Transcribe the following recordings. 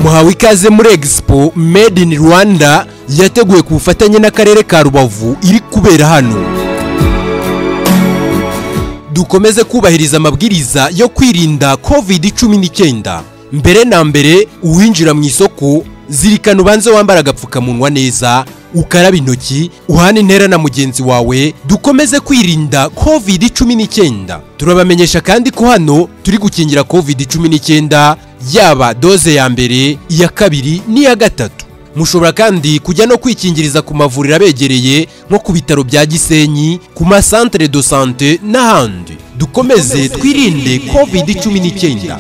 muhawe ikaze muri egisipo made in rwanda yateguwe ku bufatanye n'akarere ka rubavu iri kubera hano dukomeze kubahiriza amabwiriza yo kwirinda covid cumi n'icyenda mbere na mbere uwinjira mu isoko zirikana ubanze wambara agapfukamunwa neza ukaraba intoki uhana intera na mugenzi wawe dukomeze kwirinda covid cumi n'icyenda turabamenyesha kandi ko hano turi gukingira covid cumi n'icyenda yaba doze ya mbere iya kabiri n'iya gatatu mushobora kandi kujya no kwikingiriza ku mavuriro abegereye nko ku bitaro bya gisenyi ku masantere do sante n'ahandi dukomeze twirinde covid cumi n'icyenda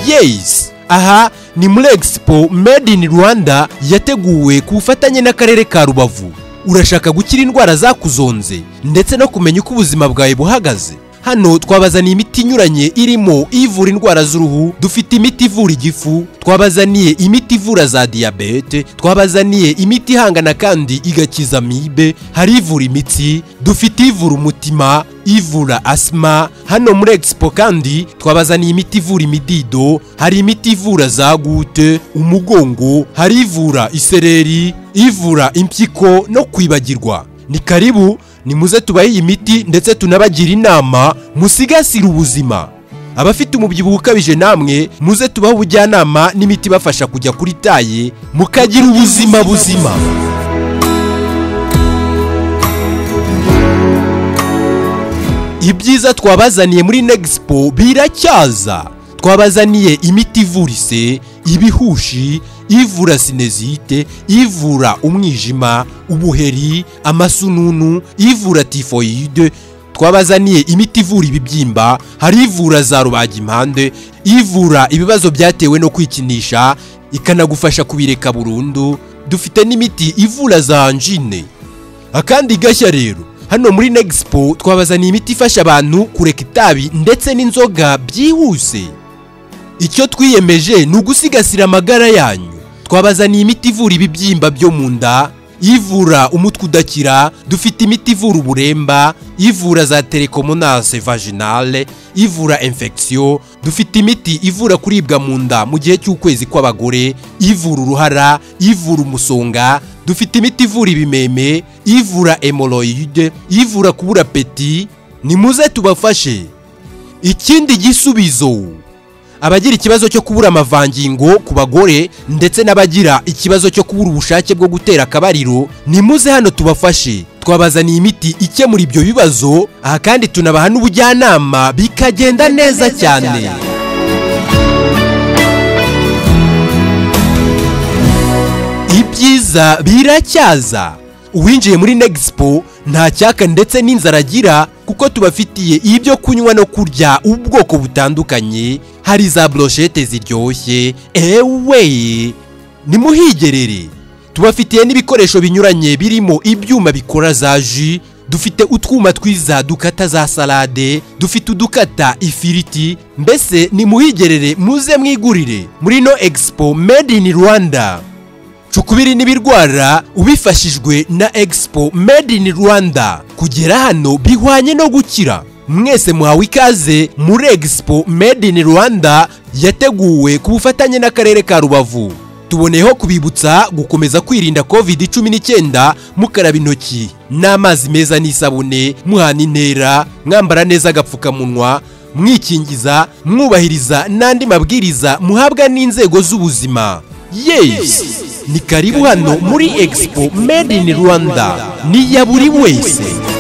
yesi aha ni muri egisipo made in rwanda yateguwe ku bufatanye n'akarere ka rubavu urashaka gukira indwara zakuzonze ndetse no kumenya uko ubuzima bwawe buhagaze hano twabazaniye imiti inyuranye irimo ivura indwara z'uruhu dufite imiti ivura igifu twabazaniye imiti ivura za diyabete twabazaniye imiti ihangana kandi igakiza amibe hari ivura imitsi dufite ivura umutima ivura asima hano muri egisipo kandi twabazaniye imiti ivura imidido hari imiti ivura za gute umugongo hari ivura isereri ivura impyiko no kwibagirwa ni karibu nimuze tubahe iyi miti ndetse tunabagira inama musigasire ubuzima abafite umubyibuho ukabije namwe muze tubahe ubujyanama n'imiti ibafasha kujya kuri taye mukagira ubuzima buzima ibyiza twabazaniye muri negisipo biracyaza twabazaniye imiti ivura ise ibihushi ivura sinezite ivura umwijima ubuheri amasununu ivura tifoyide twabazaniye imiti ivura ibibyimba hari ivura za rubagimpande ivura ibibazo byatewe no kwikinisha ikanagufasha kubireka burundu dufite n'imiti ivura za anjine akandi gashya rero hano muri negisipo twabazaniye imiti ifasha abantu kureka itabi ndetse n'inzoga byihuse icyo twiyemeje ni ugusigasira amagara yanyu twabazaniye imiti ivura ibibyimba byo mu nda ivura umutwe udakira dufite imiti ivura uburemba ivura za telekomonase vaginale ivura infection dufite imiti ivura kuribwa mu nda mu gihe cy'ukwezi kw'abagore ivura uruhara ivura umusonga dufite imiti ivura ibimeme ivura hemoroide ivura kubura peti nimuze tubafashe ikindi gisubizo abagira ikibazo cyo kubura amavangingo ku bagore ndetse n'abagira ikibazo cyo kubura ubushake bwo gutera akabariro nimuze hano tubafashe twabazaniye imiti ikemura ibyo bibazo aha kandi tunabaha n'ubujyanama bikagenda neza cyane ibyiza biracyaza uwinjiye muri negisipo nta cyaka ndetse n'inzara agira kuko tubafitiye ibyo kunywa no kurya ubwoko butandukanye hari za broshete ziryoshye ewe nimuhigerere tubafitiye n'ibikoresho binyuranye birimo ibyuma bikora za ji dufite utwuma twiza dukata za salade dufite udukata ifiriti mbese nimuhigerere muze mwigurire muri no egisipo made in rwanda cukubiri n'ibirwara ubifashijwe na egisipo made in rwanda kugera hano bihwanye no gukira mwese muhawe ikaze muri egisipo made in rwanda yateguwe ku bufatanye n'akarere ka rubavu tuboneyeho kubibutsa gukomeza kwirinda covid 19 mukaraba intoki n'amazi meza n'isabune muhana intera mwambara neza agapfukamunwa mwikingiza mwubahiriza n'andi mabwiriza muhabwa n'inzego z'ubuzima yes ni karibu hano muri egisipo made in rwanda ni iya buri wese